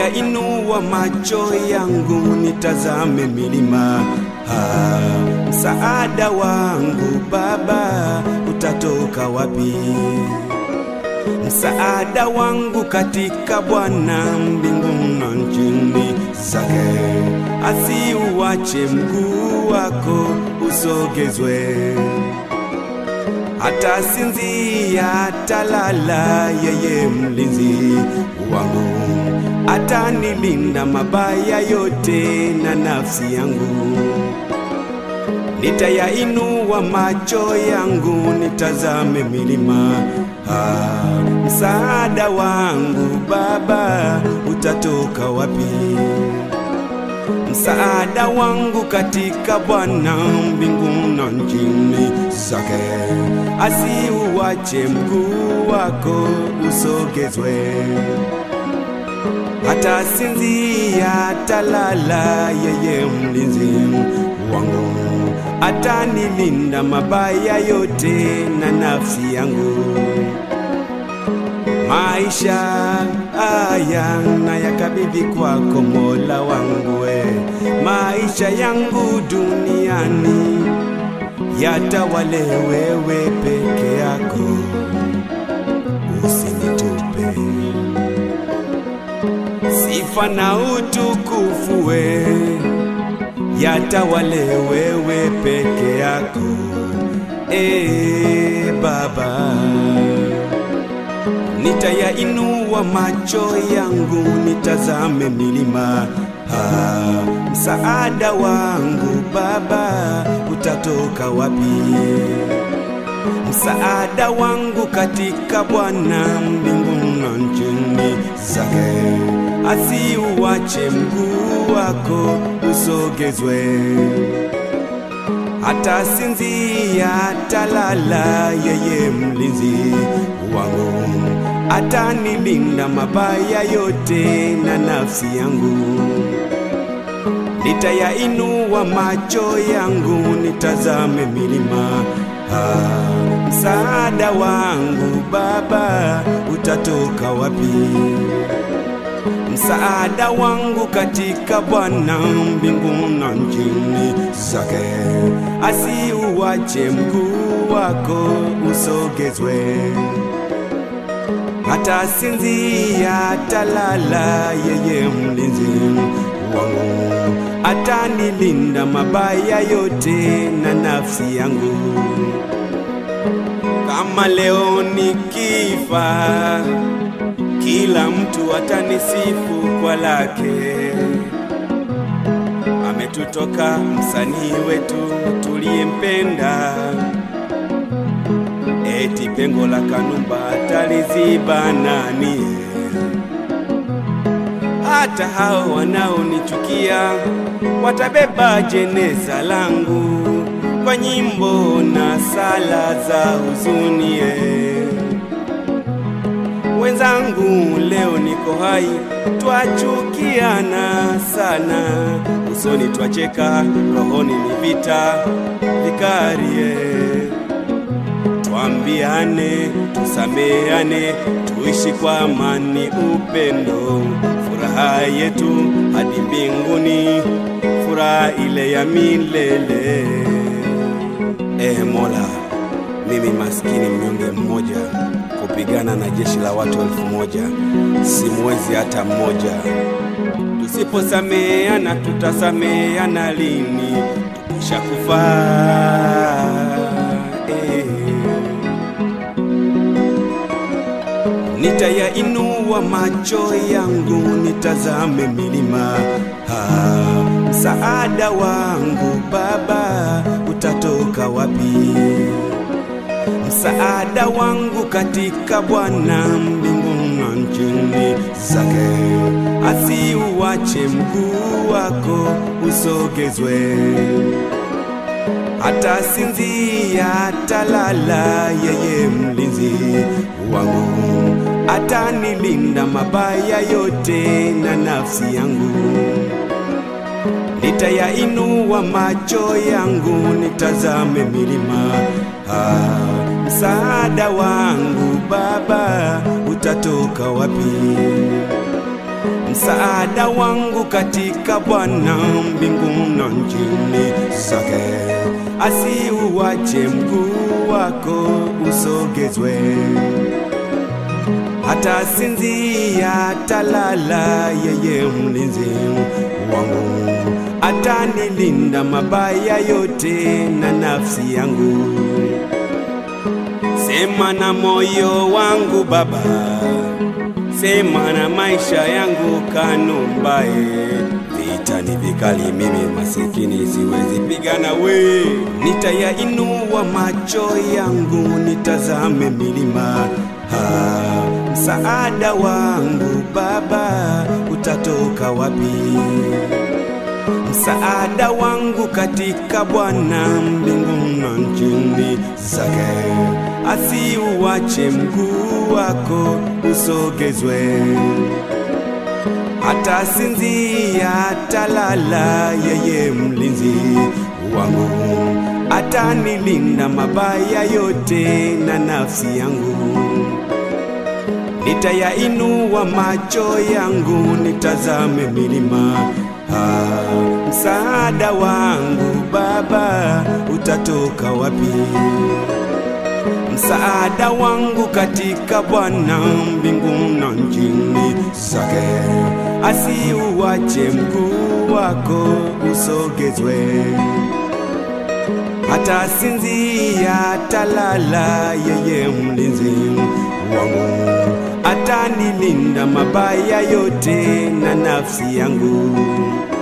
Nitayainua macho yangu nitazame milima, ah, msaada wangu Baba utatoka wapi? Msaada wangu katika Bwana mbinguni na nchini zake, asiuache mguu wako usogezwe hata sinzia talala, yeye mlinzi wangu atanilinda mabaya yote na nafsi yangu. Nitayainua macho yangu nitazame milima, ah, msaada wangu Baba utatoka wapi? Msaada wangu katika Bwana mbinguni na nchini zake, asiuache mguu wako usogezwe, hata sinzia talala, yeye mlinzi wangu atanilinda mabaya yote na nafsi yangu. Maisha haya na yakabidhi kwako Mola wangu, we maisha yangu duniani yatawale wewe peke yako, usinitupe. Sifa na utukufu we yatawale wewe peke yako, e Baba. Nitayainua macho yangu nitazame milima, ah, msaada wangu Baba utatoka wapi? Msaada wangu katika Bwana mbinguni na nchini zake, asiuache mguu wako usogezwe hata sinzia talala, yeye mlinzi wangu atanilinda mabaya yote na nafsi yangu. Nitayainua macho yangu nitazame milima, ah, msaada wangu Baba utatoka wapi? Msaada wangu katika Bwana mbinguni na nchini zake, asiuache mguu wako usogezwe, hata sinzia talala, yeye mlinzi wangu atanilinda mabaya yote na nafsi yangu. Kama leo nikifa kila mtu atanisifu kwa lake. Ametutoka msanii wetu tuliyempenda, eti pengo la Kanumba taliziba nani? Hata hao wanaonichukia watabeba jeneza langu kwa nyimbo na sala za huzuni eh. Wenzangu, leo niko hai, twachukiana sana, usoni twacheka, rohoni ni vita vikarie. Twambiane, tusameane, tuishi kwa amani, upendo, furaha yetu hadi mbinguni, furaha ile ya milele. E Mola, mimi maskini mnyonge mmoja kupigana na jeshi la watu elfu moja simwezi hata mmoja. Tusiposameana tutasameana lini? Tukishakufa eh. Nitayainua macho yangu nitazame milima, ah, msaada wangu Baba utatoka wapi? Msaada wangu katika Bwana mbinguni na nchini zake, asiuache mguu wako usogezwe, hata sinzia talala, yeye mlinzi wangu atanilinda mabaya yote na nafsi yangu. Nitayainua macho yangu nitazame milima, ah, msaada wangu Baba utatoka wapi? msaada wangu katika Bwana mbingu na nchini zake, asiuache mguu wako usogezwe, hata sinzia talala, yeye mlinzi wangu atanilinda mabaya yote na nafsi yangu. Sema na moyo wangu Baba, sema na maisha yangu Kanumbae. Vita ni vikali, mimi masikini siwezi pigana we. Nitayainua macho yangu nitazame milima ha, msaada wangu Baba utatoka wapi? Msaada wangu katika Bwana mbingu na nchini zake, asiuache mguu wako usogezwe, hata sinzia talala, yeye mlinzi wangu atanilinda mabaya yote na nafsi yangu. Nitayainua macho yangu nitazame milima Ah, msaada wangu Baba utatoka wapi? Msaada wangu katika Bwana mbingu na nchini zake, asiuache mguu wako usogezwe, hata sinzia talala, yeye mlinzi wangu atanilinda mabaya yote na nafsi yangu.